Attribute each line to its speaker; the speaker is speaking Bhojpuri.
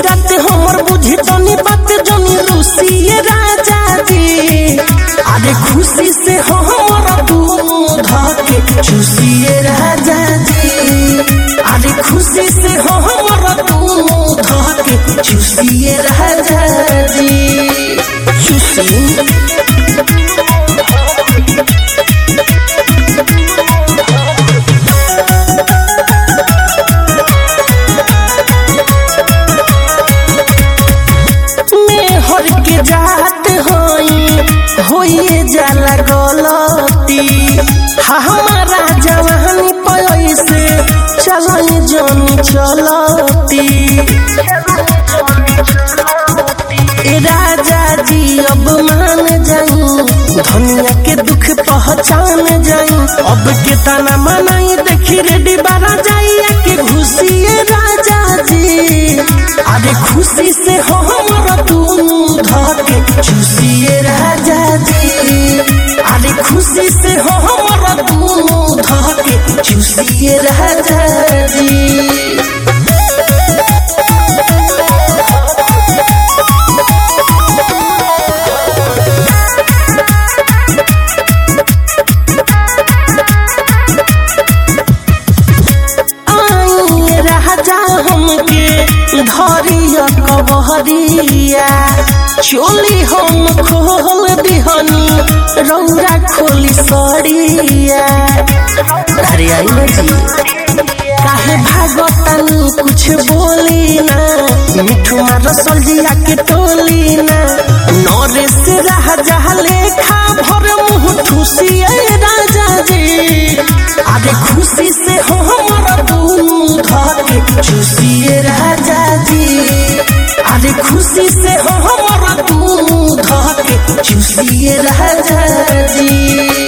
Speaker 1: रात हमर बुझी तनी बात जनी रूसी राजा जी अरे खुशी से हमर दूध के चूसिए राजा जी अरे खुशी से हमर दूध के चूसिए राजा जी चूसी मेहर के जात होई होइए जाला गलती हमारा जवानी पैसे चलई जनी चलती ए राजा जी अब मान जाई धनिया के दुख पहचान जाई अब के तना मनाई देखी रेडी बारा जाइए के घुसिए राजा जी अरे खुशी से हमर दूध के चूसिए राजा जी अरे खुशी से हमर दूध के चूसिए राजा जी आई राजा हमके धरिया कबहरिया चोली हम खोल दिहनी रौरा खोली सड़िया अरे आई ना जी काहे भागतनी कुछ बोली ना मिठू मार सलजिया के टोली ना नरेश राजा लेखा भर मुँह ठुसिए राजा जी अरे खुशी से हमर दूध के चूसिए राजा जी अरे खुशी से हमर दूध के चूसिए राजा जी